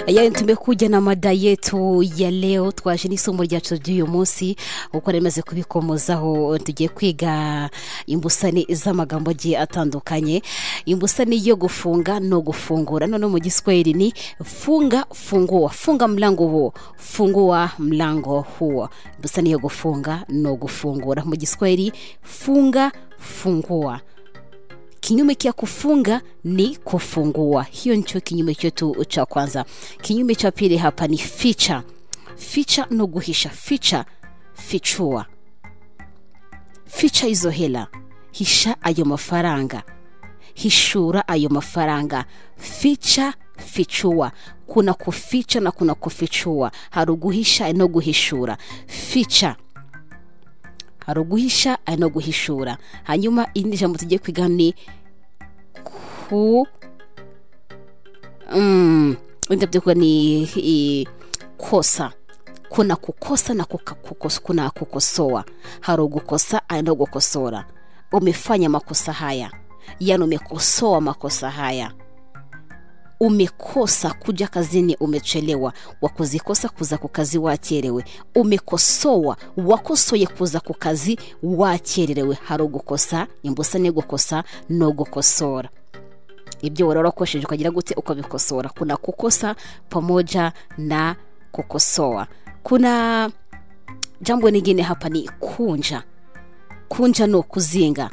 yawe tumekuja na mada yetu ya leo twaje n'isomo ryacu ry'uyu munsi uko rimaze kubikomozaho tugiye kwiga imbusane z'amagambo agiye atandukanye imbusane yo gufunga no gufungura none mu giswahili ni funga fungua funga mlango huo fungua mlango huo imbusane yo gufunga no gufungura mu giswahili funga fungua kinyume cha kufunga ni kufungua hiyo ndicho kinyume chetu cha kwanza kinyume cha pili hapa ni ficha ficha no guhisha ficha fichua ficha izo hela hisha ayo mafaranga hishura ayo mafaranga ficha fichua kuna kuficha na kuna kufichua hari uguhisha no guhishura ficha hari uguhisha ari no guhishura hanyuma irindi jambo tugiye kwiga ni ku Mm, wenda byo kuba ni i- kosa kuna kukosa na kuka- kukos, kuna kukosoa hari ugukosa ari no gukosora umefanya makosa haya yani umekosoa makosa haya umekosa kuja kazini umechelewa wakuzikosa kuza ku kazi wakerewe umekosoa wakosoye kuza ku kazi wakererewe hari ugukosa imbusa ni gukosa no gukosora ibyo warora wakoresheje ukagira gute ukabikosora kuna kukosa pamoja na kukosoa kuna jambo lingine hapa ni kunja kunja ni ukuzinga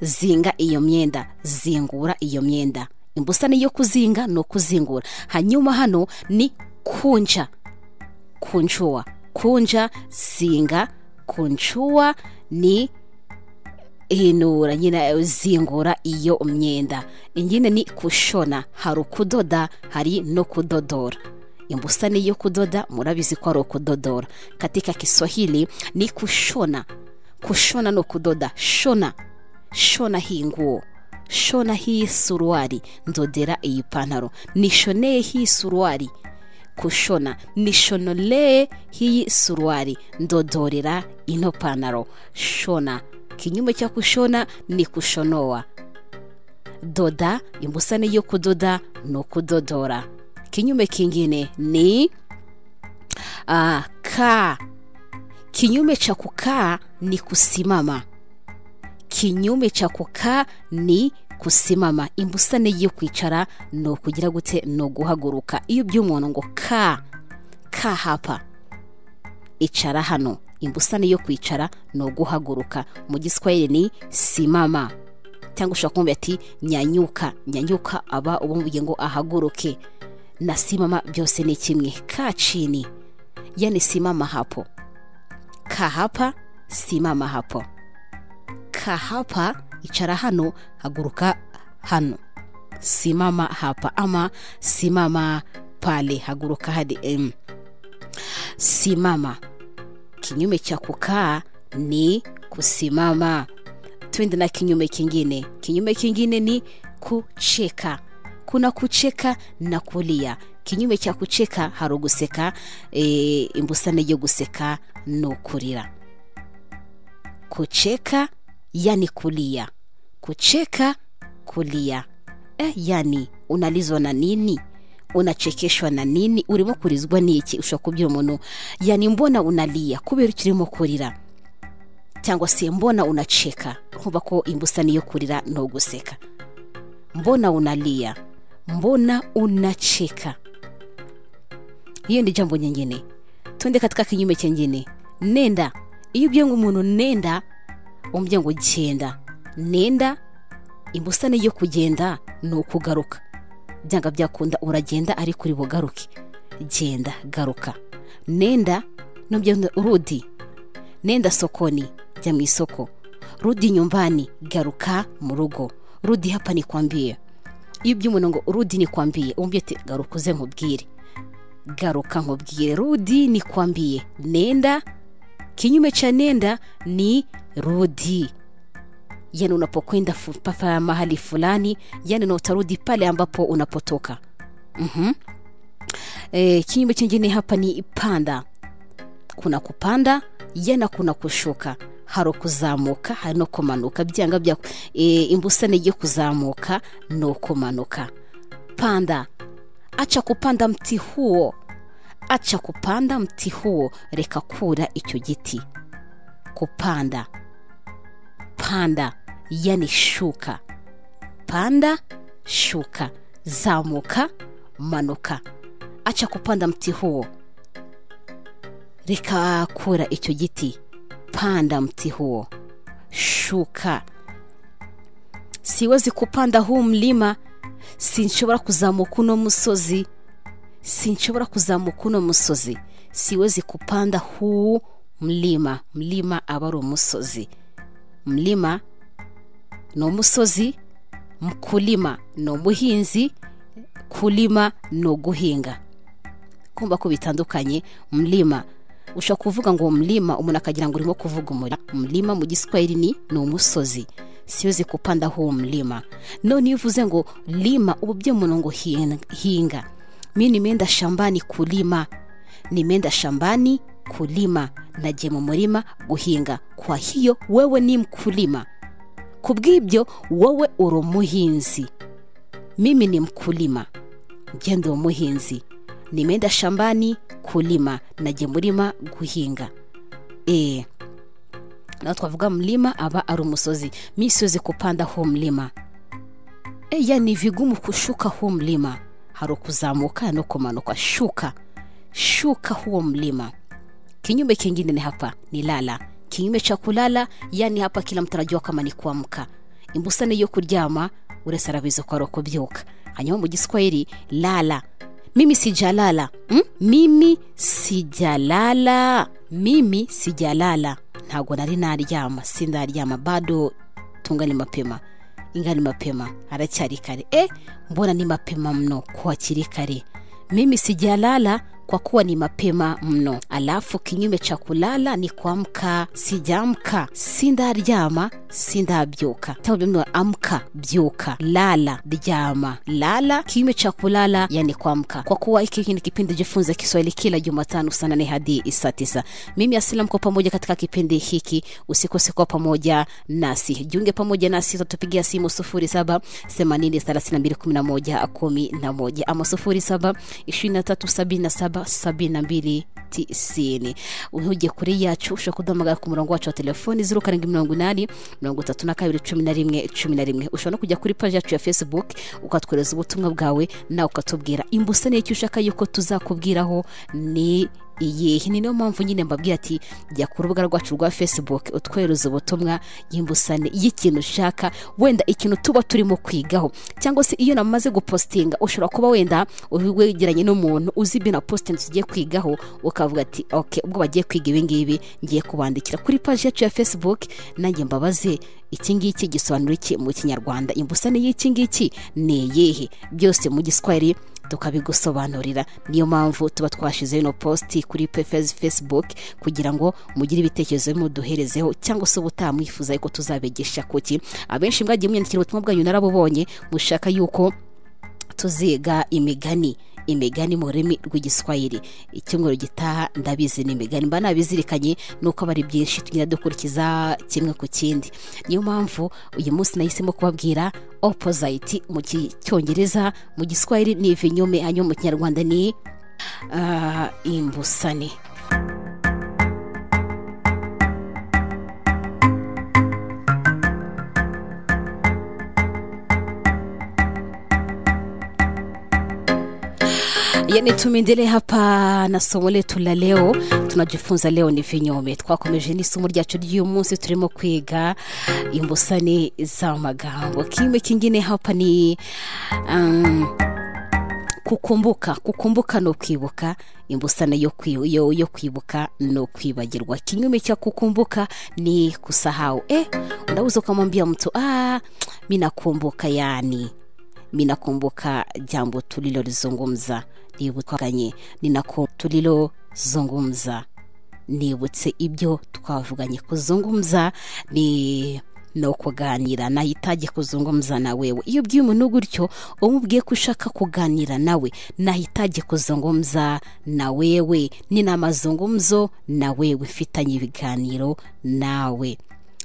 zinga iyo myenda zingura iyo myenda imbusane yo kuzinga ni ukuzingura hanyuma hano ni kunja kunjua kunja zinga kunjua ni hinura nyine zingura iyo myenda ingine ni kushona hari ukudoda hari no kudodora imbusane yo kudoda murabizi ko ari ukudodora katika kiswahili ni kushona kushona no kudoda shona shona hii nguo shona hii suruari ndodera iyi pantaro nishoneye hii suruari kushona nishonolee hii suruari ndodorera ino pantaro shona kinyume cha kushona ni kushonoa doda imbusane yo kudoda no kudodora kinyume kingine ni ah, kaa kinyume cha kukaa ni kusimama kinyume cha kukaa ni kusimama imbusane yo kwicara ni ukugira gute ni uguhaguruka iyo by'umuntu ngo ka ka hapa icara hano imbusane yo kwicara ni uguhaguruka mu giswahili ni simama cyangwa ushobora kumubwira ati nyanyuka nyanyuka aba ubumubwiye ngo ahaguruke na simama byose ni kimwe ka chini yani simama hapo ka hapa simama hapo ka hapa icara hano haguruka hano simama hapa ama simama pale haguruka hadi em. simama kinyume cha kukaa ni kusimama twende na kinyume kingine kinyume kingine ni kucheka kuna kucheka na kulia kinyume cha kucheka hari uguseka e, imbusane yo guseka no kurira kucheka yani kulia kucheka kulia eh, yani unalizwa na nini unachekeshwa na nini urimo kurizwa n'iki ushobora kubwira umuntu yani mbona unalia kubera ukirimo kurira cyangwa se mbona unacheka nkuba ko imbusani yo kurira ni uguseka mbona unalia mbona unacheka hiyo ni jambo nyingine twende katika kinyume kingine nenda iyo ubwiye ngo umuntu nenda umubwiye ngo genda nenda imbusane yo kugenda ni ukugaruka byanga byakunda uragenda ariko uri bugaruke genda garuka nenda nubyo urudi nenda sokoni jya mu isoko rudi nyumbani garuka mu rugo rudi hapa nikwambie iyo ubwiye umuntu ngo rudi nikwambie umubwiye ati garuka uze nkubwire garuka nkubwire rudi nikwambie nenda kinyume cha nenda ni rudi yani unapokwenda fu- papa mahali fulani yani na utarudi pale ambapo unapotoka mm e, kinyume chingine hapa ni panda kuna kupanda yana kuna kushuka hari ukuzamuka hari no kumanuka byanga bya e, imbusane yo kuzamuka no kumanuka panda acha kupanda mti huo acha kupanda mti huo reka kura icyo giti kupanda panda yani shuka panda shuka zamuka manuka acha kupanda mti huo reka kura icyo giti panda mti huo shuka siwezi kupanda huu mlima sinshobora kuzamuka uno musozi sinshobora kuzamuka uno musozi siwezi kupanda huu mlima mlima aba ari umusozi mlima ni umusozi kulima ni umuhinzi kulima ni uguhinga kumva ko bitandukanye mlima ushobora kuvuga ngo mlima umuntu akagira ngo urimo kuvuga umurima mlima mu giswahili ni ni umusozi siwezi kupanda huu mlima none iyo uvuze ngo lima ubu by'umuntu ngo hinga mi nimeenda shambani kulima nimeenda shambani kulima nagiye mu murima guhinga kwa hiyo wewe ni mkulima kubw'ibyo wowe uri umuhinzi mimi ni mkulima ngende umuhinzi nimeenda shambani kulima nagiye murima guhinga eee naho twavuga mlima aba ari umusozi mi siwezi kupanda huu mlima eya ni vigumu kushuka huu mlima hari kuzamuka no kumanuka shuka shuka huo mlima kinyume kingine ni hapa ni lala kinyume cha kulala yani hapa kila mtu anajua kama ni kuamka imbusane yo kuryama uretse arabizi ko ari ukubyuka hanyuma mu giswahili lala mimi sijalala mm? mimi sijalala mimi sijalala ntabwo nari naryama sindaryama bado tungana mapema ingana mapema aracyari kare e mbona ni mapema mno kuwa kiri kare mimi sijalala kwa kuwa ni mapema mno alafu kinyume cha kulala ni kuamka sijamka sindaryama sindabyuka tabuno amka byuka lala ryama lala kinyume cha kulala yani kuamka kwa kuwa hiki ni kipindi jifunza kiswahili kila jumatano saa nane hadi saa tisa mimi asila mko pamoja katika kipindi hiki usikose kuwa pamoja nasi jiunge pamoja nasi utatupigia simu sufuri saba themanini thelathini na mbili kumi na moja kumi na moja ama sufuri saba ishirini na tatu sabini na saba sabini na mbili tisini uhugiye kuri yacu ushobora kuduhamagara ku murongo wacu wa telefoni zeru karindwi mirongo inani mirongo itatu na kabiri cumi na rimwe cumi na rimwe ushobora no kujya kuri paji yacu ya facebook ukatwohereza ubutumwa bwawe nawe ukatubwira imbusane y'icyo ushaka yuko tuzakubwiraho ni iyihe ni niyo mpamvu nyine mbabwira ati jya ku rubuga rwacu rwa facebook utwohereza ubutumwa y'imbusane y'ikintu ushaka wenda ikintu tuba turimo kwigaho cyangwa se iyo namaze gupositinga ushobora kuba wenda wegeranye n'umuntu uzi ibyo na positingi tugiye kwigaho ukavuga ati oke ubwo bagiye kwiga ibi ngibi ngiye kubandikira kuri paji yacu ya facebook nanjye mbabaze iki ngiki gisobanura iki mu kinyarwanda imbusane y'iki ngiki ni iyihe byose mu giswahili tukabigusobanurira niyo mpamvu tuba twashyizeho ino positi kuri facebook kugira ngo mugire ibitekerezo muduherezeho cyangwa se ubutaha mwifuza yuko tuzabigisha kuki abenshi mwagiye munyandikira ubutumwa bwanyu narabubonye mushaka yuko tuziga imigani imigani mu rurimi rw'igiswahili icyumweru gitaha ndabizi ni imigani mba nabizirikanye nuko aba ari byinshi tugenda dukurikiza kimwe ku kindi niyo mpamvu uyu munsi nahisemo kubabwira opozayiti mu cyongereza mu giswahili ni ibinyome hanyuma mu kinyarwanda ni uh, imbusane yani tumendelee hapa na somo letu la leo tunajifunza leo ni vinyome twakomeje n'isomo ryacu ry'uyu munsi turimo kwiga imbusane z'amagambo kimwe kingine hapa ni um, kukumbuka kukumbuka ni ukwibuka imbusane yo, yo, yo kwibuka ni ukwibagirwa kinyume cha kukumbuka ni kusahau eh unaweza ukamwambia mtu ah, mi nakumbuka yani mi nakumbuka jambo tulilolizungumza nibutwaganye ninako tulilozungumza nibutse ibyo twavuganye kuzungumza ni no kuganira nahitage kuzungumza na wewe iyo ubwiye umuntu gutyo umubwiye ko ushaka kuganira nawe nahitage kuzungumza na wewe ni na mazungumzo na wewe fitanye ibiganiro nawe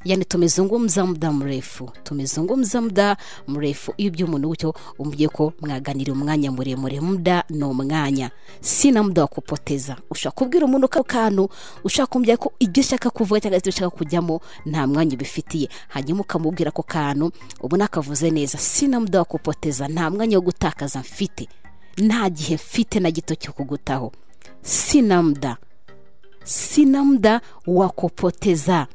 yani tumezungumza muda mrefu tumezungumza muda mrefu ibyo umuntu gutyo umubwiye ko mwaganira umwanya muremure muda ni umwanya sina muda wa kupoteza ushaka kubwira umuntu ko kantu ushaka kumubwira ko ibyo ushaka kuvuga cyangwa se ibyo ushaka kujyamo nta mwanya ubifitiye hanyuma ukamubwira ako kantu ubona akavuze neza sina muda wa kupoteza nta mwanya wo gutakaza mfite nta gihe mfite na gito cyo kugutaho sina muda sina muda wa kupoteza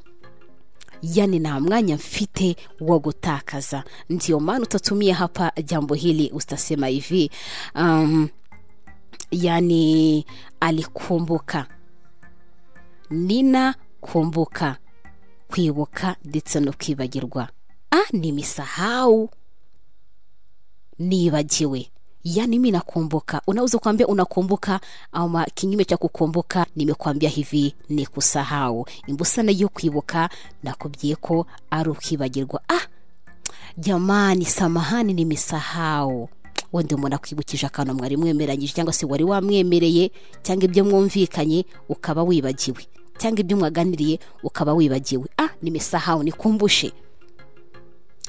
yani na mwanya mfite wa gutakaza ndio maana utatumia hapa jambo hili utasema hivi um, yani alikumbuka nina kumbuka kwibuka ndetse no kwibagirwa ah nimisahau nibagiwe yani mi nakumbuka unaweza kuambia unakumbuka ama kinyume cha kukumbuka nimekuambia hivi ni kusahau imbusana yo kwibuka nakubwiye ko ari ukwibagirwa ah jamani samahani nimisahau wenda umuntu akwibukije akantu mwari mwemeranyije cyangwa se wari wamwemereye cyangwa ibyo mwumvikanye ukaba wibagiwe cyangwa ibyo mwaganiriye ukaba wibagiwe ah nimisahau nikumbushe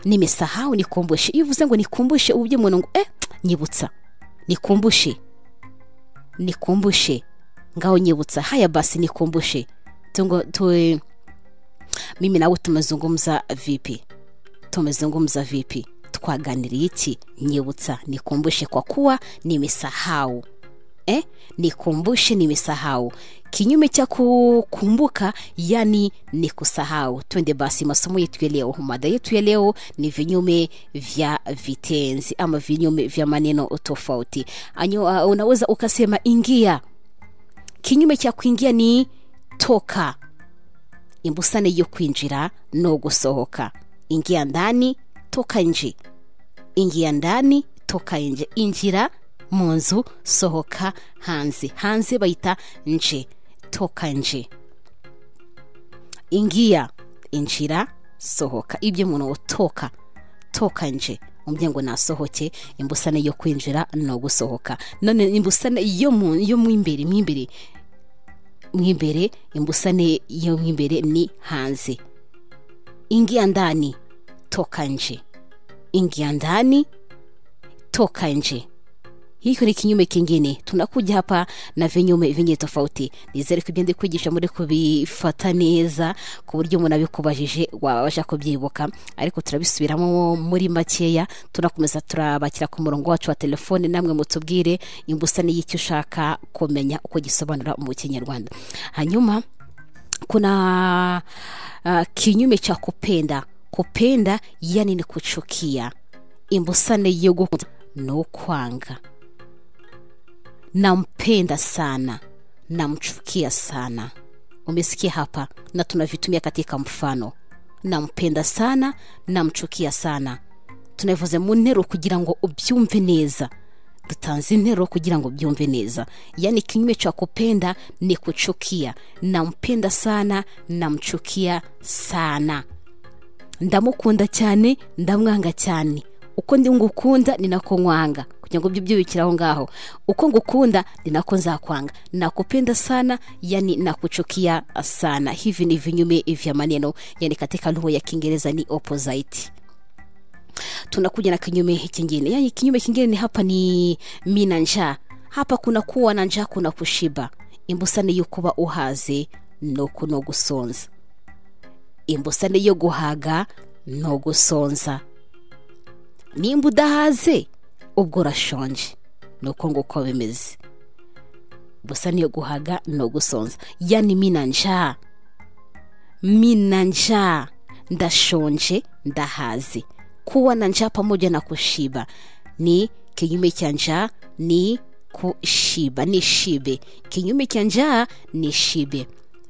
nimisahau nikumbushe iyo uvuze ngo nikumbushe ubu by'umuntu ngo eh nyibutsa nikumbushe nikumbushe ngaho nyibutsa haya basi nikumbushe tungo tuwe mimi nawe tumezungumza vipi tumezungumza vipi twaganiriye iki nyibutsa nikumbushe kwa kuwa nimisahau eh nikumbushe nimesahau kinyume cha kukumbuka yani ni kusahau twende basi masomo yetu ya leo mada yetu ya leo ni vinyume vya vitenzi ama vinyume vya maneno tofauti Anyo, uh, unaweza ukasema ingia kinyume cha kuingia ni toka imbusane yo kwinjira no gusohoka ingia ndani toka nje ingia ndani toka nje injira mu nzu sohoka hanze hanze bayita nje toka nje ingiya injira sohoka ibyo umuntu toka toka nje umubyeyi ngo nasohoke imbusane yo kwinjira no gusohoka none imbusane yo mu imbere mu imbere mu imbere imbusane yo mu imbere ni hanze ingiya ndani toka nje ingiya ndani toka nje hiko ni kinyume kingine tunakuja hapa na vinyume vingi tofauti nizere ko ibyo ndi kwigisha muri kubifata neza ku buryo umuntu abikubajije wabasha kubyibuka ariko turabisubiramo muri makeya tunakomeza turabakira ku murongo wacu wa telefone namwe mutubwire imbusane y'icyo ushaka kumenya uko gisobanura mu kinyarwanda hanyuma kuna uh, kinyume cha kupenda kupenda yani ni kuchukia imbusane yo gukunda ni ukwanga nampenda sana namchukia sana umesikia hapa na tunavitumia katika mfano nampenda sana namchukia sana tunabivuze mu nteruro kugira ngo ubyumve neza dutanze interuro kugira ngo ubyumve neza yani kinyume cha kupenda ni kuchukia nampenda sana namchukia sana ndamukunda cyane ndamwanga cyane uko ndi ngukunda ni nako nkwanga kugira ngo ibyo byubikire aho ngaho uko ngukunda ni nako nzakwanga nakupenda sana yani nakuchukia sana hivi ni vinyume vya maneno yani katika lugha ya kiingereza ni opposite tunakuja na kinyume kingine yani kinyume kingine ni hapa ni mina njaa hapa kuna kuwa na njaa kuna kushiba imbusane yo kuba uhaze nuko no gusonza imbusane yo guhaga no gusonza nimba udahaze ubwo urashonje ni uko nguko bimeze gusa niyo guhaga ni ugusonza yani mina njaa mina njaa ndashonje ndahaze kuwa na njaa pamoja na kushiba ni kinyume cha njaa ni kushiba ni shibe kinyume cha njaa ni shibe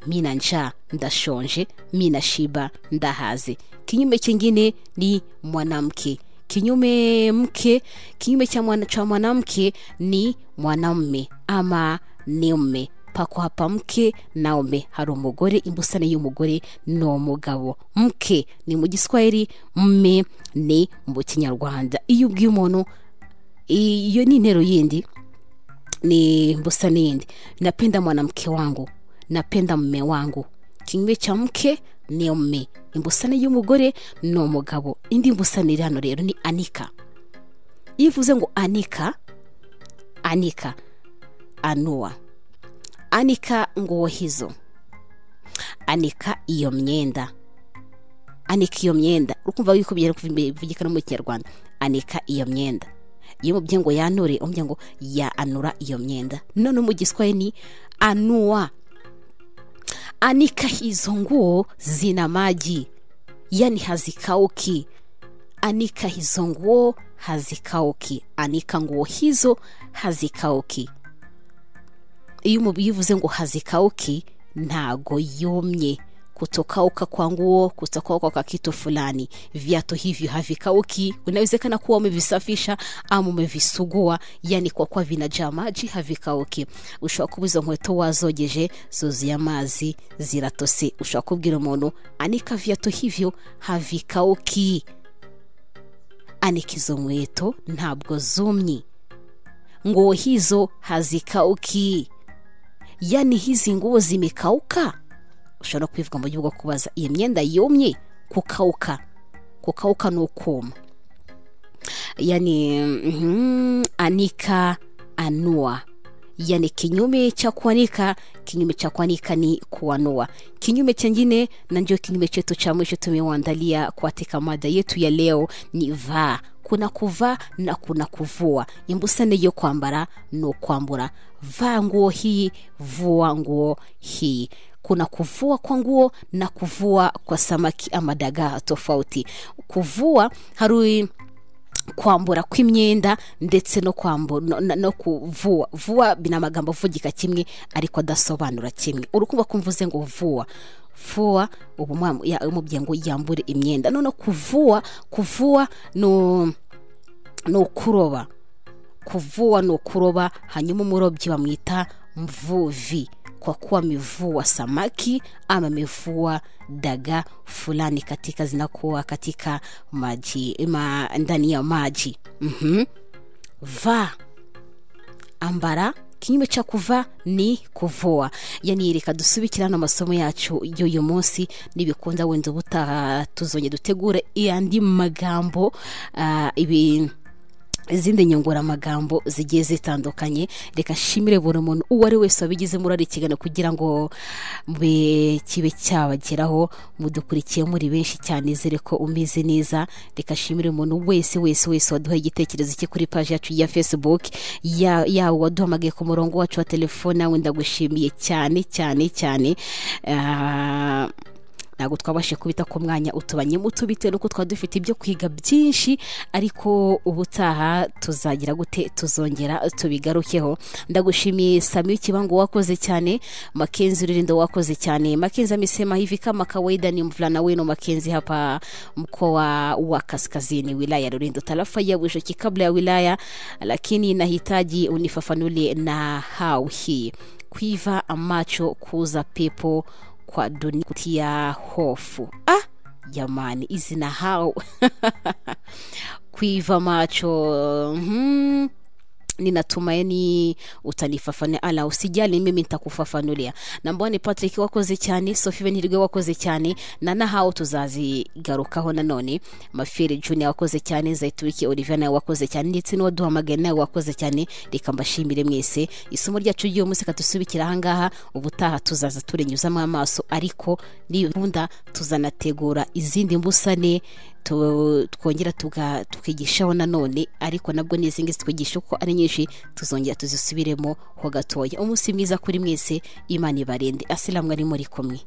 mina njaa ndashonje mina shiba ndahaze kinyume kingine ni mwanamke kinyume mke kinyume cha mwana, cha mwanamke ni mwanamme ama ni mme pako hapa mke na mme hari umugore imbusane y'umugore ni umugabo mke ni mu giswahili mme ni mu kinyarwanda iyo ubwiye umuntu iyo ni intero yindi ni imbusane yindi napenda mwanamke wangu napenda mme wangu kinyume cha mke niyo me imbusane y'umugore ni umugabo indi mbusane iri hano rero ni anika iyo uvuze ngo anika anika anuwa anika nguwo hizo anika iyo myenda anika iyo myenda ukumva wikubye ariko bivugika no mu kinyarwanda anika iyo myenda iyo umubye ngo yanure umubye ngo yanura iyo myenda none mu giswaye ni anuwa anika hizo nguo zina maji yani hazikauki anika hizo nguo hazikauki anika nguo hizo hazikauki iyo umubiri uvuze ngo hazikauki ntago yumye kutokauka kwa nguo kutokauka kwa kitu fulani viatu hivyo havikauki inawezekana kuwa umevisafisha ama umevisugua yani kwa kuwa vinajaa maji havikauki ushobora kuba izo nkweto wazogeje zuzuye amazi ziratose ushobora kubwira umuntu anika viatu hivyo havikauki anika izo nkweto ntabwo zumye nguo hizo hazikauki yani hizi nguo zimekauka ushobora kwivuga mu buryo bwo kubaza iyo myenda yumye kukauka kukauka ni ukuma yani mhm, anika anua yani kinyume cha kuanika kinyume cha kuanika ni kuanua kinyume chengine na ndio kinyume chetu cha mwisho tumewaandalia katika mada yetu ya leo ni vaa kuna kuvaa na kuna kuvua imbusane yo kwambara no kwambura vaa nguo hii vua nguo hii kuna kuvua kwa nguo na kuvua kwa samaki ama dagaa tofauti kuvua hari kwambura kw'imyenda ndetse no kwambura no, no, no kuvuwa vuwa ni amagambo avugika kimwe ariko adasobanura kimwe urukumva ko mvuze ngo vuwa vuwa ubu mwa- ya- umubwiye ngo yambure imyenda none kuvuwa kuvuwa no ni ukuroba kuvuwa ni ukuroba hanyuma umurobyi bamwita mvuvi kwa kuwa amevua samaki ama amevua daga fulani katika zinakuwa katika maji ma, ndani ya maji mm va ambara kinyume cha kuva ni kuvua yani reka dusubikirane amasomo yacu y'uyu munsi nibikunda wenda ubutaha tuzongera dutegure andi magambo ah, ibi izindi nyunguramagambo zigiye zitandukanye reka nshimire buri muntu uwo ari wese wabigizemo uruhare ikiganiro kugira ngo mbe kibe cyabageraho mudukurikiye muri benshi cyane zere ko umeze neza reka nshimire umuntu wese wese wese waduhaye igitekerezo cye kuri paji yacu ya facebook ya- yawe waduhamagaye ku murongo wacu wa telefone wenda ndagushimiye cyane cyane cyane Ah, ntabwo twabashe kubita ku mwanya utubanyemo utubite nuko twaba dufite ibyo kwiga byinshi ariko ubutaha tuzagira gute tuzongera tubigarukeho ndagushimiye samiyu kibango wakoze cyane makenzi uririndo wakoze cyane makenzi amesema hivi kama kawaida ni mvulana wenu makenzi hapa mkoa wa kaskazini wilaya ya rurindo tarafa ya bushoki kabla ya wilaya lakini nahitaji unifafanulie na hau hii kuiva macho kuuza pepo kwa dunia kutia hofu ah jamani hizi na hau kuiva macho hmm. ninatumaini utanifafanua ala usijali mimi nitakufafanulia nambani patrick wakoze cyane sophie benirwe wakoze cyane na nahawe tuzazigarukaho nanone mafere junior wakoze cyane zaituriki olivier nawe wakoze cyane ndetse n'uwaduhamagaye nawe wakoze cyane reka mbashimire mwese isomo ryacu ry'uyu munsi katusubikira ahangaha ubutaha tuzaza turenyuzamo amaso ariko nibunda tuzanategura izindi mbusane tu- twongera tuga- tukigishaho nanone ariko nabwo n'izingi zitwigisha kuko ari nyinshi tuzongera tuzisubiremo ho gatoya umunsi mwiza kuri mwese imana ibarinde asilamu ari muri kumwe